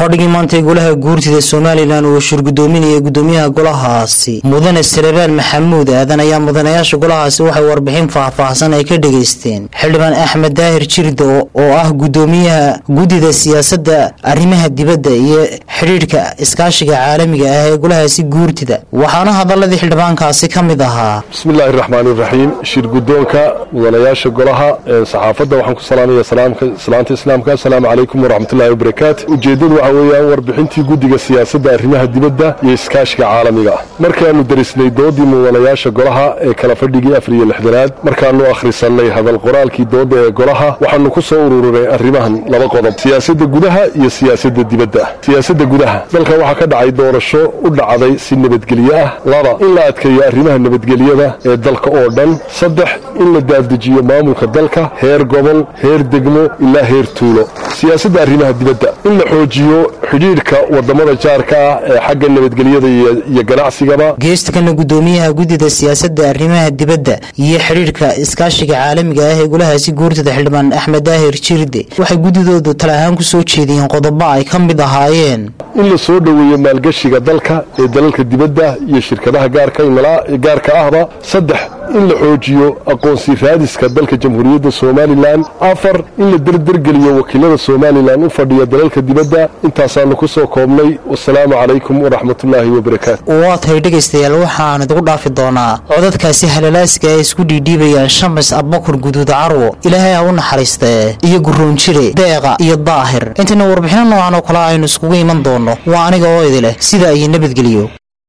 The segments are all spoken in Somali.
fadhigii maantay golaha guurtida somalilan uu shirgudoominayay gudoomiyaha golahaasi mudane salebaan maxamuud aadan ayaa mudanayaasha golahaasi waxay warbixin faahfaahsan ay ka dhegaysteen xildhibaan axmed daahir jirda oo ah gudoomiyaha guddida siyaasadda arrimaha dibadda iyo xidhiidhka iskaashiga caalamiga ah ee golahaasi guurtida waxaana hadaladii xildhibaankaasi ka mid ahaa bismillaahi raxmaan iraxiim shir gudoonka mudanayaasha golaha saxaafadda waxaan ku salaamaya salaanta islaamka asalaamu calaykum waraxmatullahi wabarakaatu ujeeddadu waxaa weeyaan warbixintii guddiga siyaasadda arrimaha dibadda iyo iskaashiga caalamiga ah markaannu derisnay doodii mudanayaasha golaha ee kala fadhigii afar iyo lixdanaad markaannu akhrisannay hadal qoraalkii doodda ee golaha waxaannu ku soo ururinay arrimahan laba qodob siyaasadda gudaha iyo siyaasadda dibadda siyaasadda gudaha dalkan waxaa ka dhacay doorasho u dhacday si nabadgelyo ah laba in la adkeeyo arrimaha nabadgelyada ee dalka oo dhan saddex in la daafdejiyo maamulka dalka heer gobol heer degmo ilaa heer tuulo siyaasadda arrimaha dibadda in la xoojiyo xidhiidhka wadamada jaarka ah ee xagga nabadgelyada iyo ganacsigaba geestakana gudoomiyaha guddida siyaasadda arrimaha dibadda iyo xidhiidhka iskaashiga caalamiga ah ee golahaasi guurtada xildhibaan axmed daahir jirde waxay guddidoodu tala ahaan ku soo jeediyeen qodobo ay ka mid ahaayeen in la soo dhoweeyo maalgashiga dalka ee dalalka dibadda iyo shirkadaha gaarka ahba saddex in la xoojiyo aqoonsi raadiska dalka jamhuuriyadda somalilan afar in la derdergeliyo wakiilada somalilan u fadhiya dalalka dibadda intaasaannu ku soo koobnay wasalaamu calaykum waraxmatullaahi wabarakaatu waa tahay dhegaystayaal waxaan idigu dhaafi doonaa codadkaasi halalaaska ay isku dhiidhiibayaan shamis abbakur guduud carwo ilaahay ha u naxariistee iyo guroonjire deeqa iyo daahir intayna warbixino noocan oo kale aynu iskugu iman doonno waa aniga oo idi leh sida iyo nabadgeliyo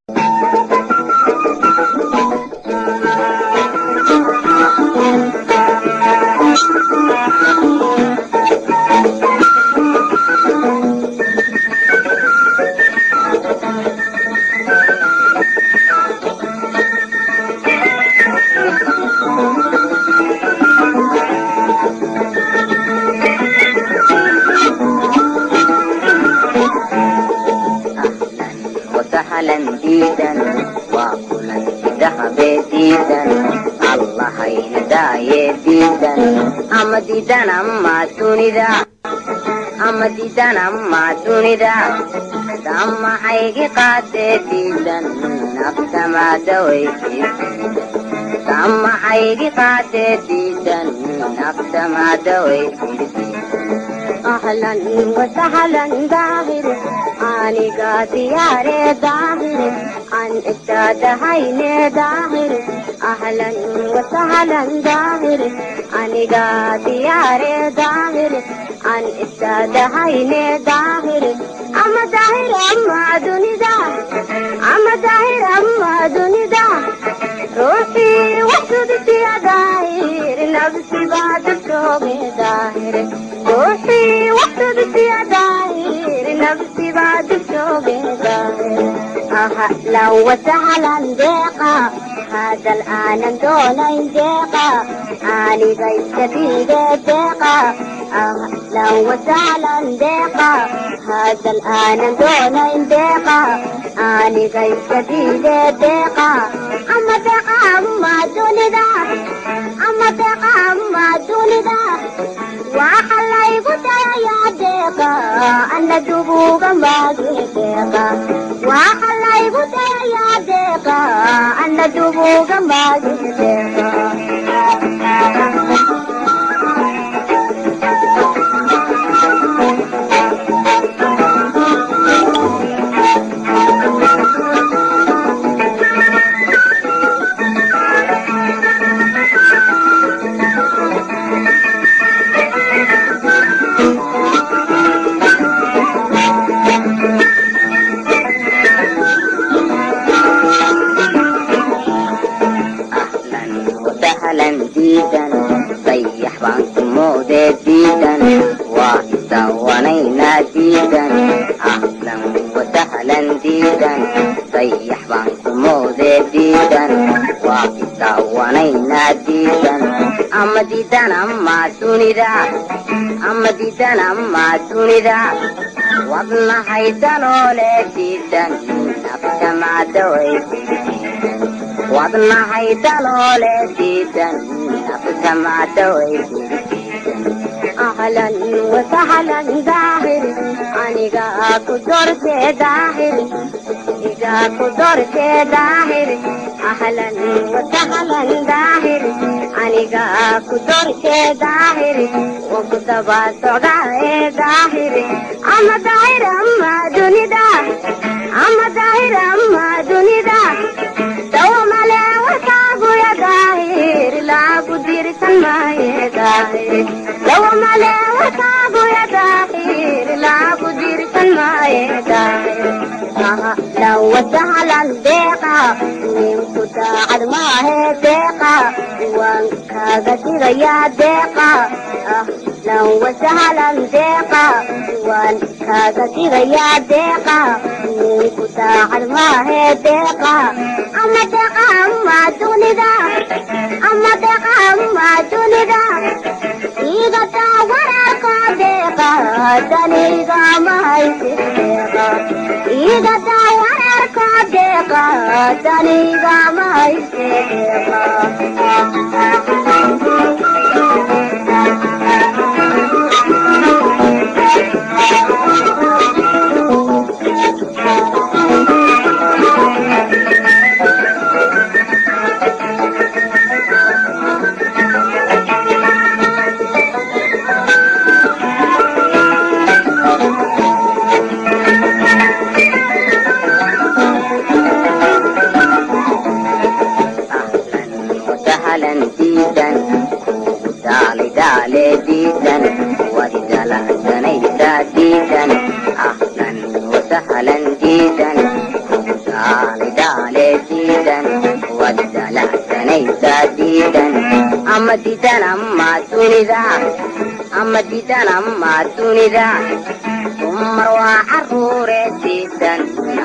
ama diidan ama dunida damaxaygi qaadee diidan naftamadawaydamaxaygi qaadee diidan naftamadawayahlan wasahlan daahir aniga diyaare daahir an istaadahayne daahir ahlan wasahlan daahir aniga diyaare daahir an istaadahayne daahir ama daahir ama dunida ama daahir ama dunida ruuxii waxsudisiya daahir nafsibaa dadkooge daahir ruuxii waxsudisiya daahir nafsibaa dadkooge daahir ahlan wasahlan deeqa هذا الآن دونين ديقا آني غيث بيدي ديقا أهلا وسهلا ديقا هذا الآن دونين ديقا آني غيث بيدي ديقا أما ديقا أما دوني دا أما ديقا أما دوني دا وحلا يقول يا ديقا أنا دبوغا ما ديقا وحلا يقول يا ديقا أنا دبوغا ما ديقا صيح بانك مودة ديدا وسوانينا ديدا أهلا وسهلا ديدا صيح بانك مودة ديدا وسوانينا ديدا أما ديدا أما سونيدا أما ديدا أما سونيدا وضنا حيدانو لديدا نفس ما دويت wadnahay daloole diidan nafsamacdaway ahlan wasahlan daahir aniga ku dorte daahir iga ku dorte daahir ahlan wasahlan daahir aniga ku dorte daahir waku daba socdae daahir ama daahir ama dunida ama daahir ama dunida dawmale warkaaguya daahir laagu dirsan maaye daahir dawmale warkaaguya daahir laagu dirsan maaye daahir ahlan wasahlan deeqa ninku daacad maahe deeqa waan kaaga digayaa deeqa ahlan wasahlan deeqa waan kaaga digayaa deeqa ninku daacad maahe deeqa ama deeqa ama dunida ama deeqa ama dunida igata wararko deeqa daniga mahaysi deeqa igata wararko deeqa daniga mahaysi sahlan diidan kugu daali daale diidan wadi dalacsanaysaa diidan ahlan wasahlan diidan kugu daali daale diidan wadi dalacsanaysaa diidan ama diidan ama dunida ama diidan ama dunida dumar waa caruure diidan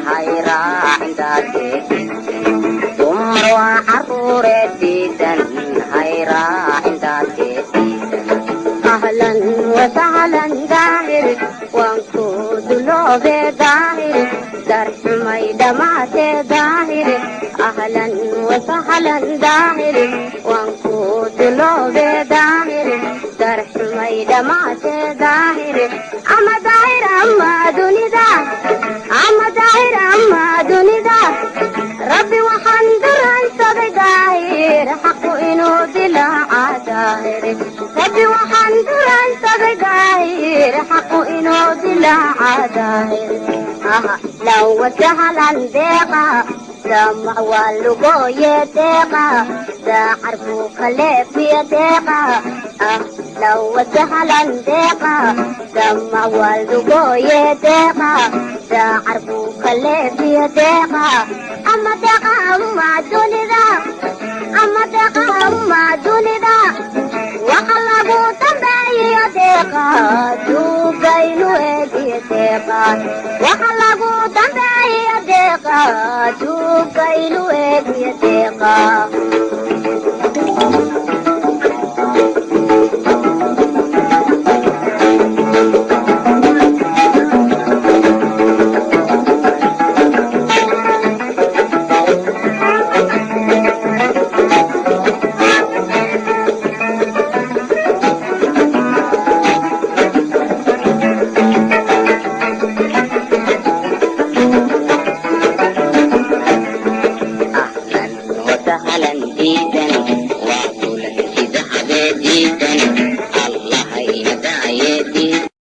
hayraacindaadee dumar waa caruure diidan hayraacindaadee ahlan wasahlan daahir waan ku duloobe daahir darxumay dhammaatee daahir ahlan wasahlan daahir waan ku duloobe daahir darxumay dhammaatee daahir ama daahir ama dunida ama daahir ama dunida rabbi waxaan duransaday daahir xaqu inuu dilaaca daahir rabbi waxaan duransaday daahir xaqu inuu dilaaca daahir ahlan wasahlan deeqa damac waa lugooye deeqa daacar buu ka leefiya deeqa ahlan wasahlan deeqa damac waa lugooye deeqa daacar buu ka leefiya deeqa ama deeqa ama dunida ama deeqa ama dunida waxa lagu dambeeyo deeqa duugaynu eegiyo deeqa waxa lagu dambeeyo deeqa duugaynu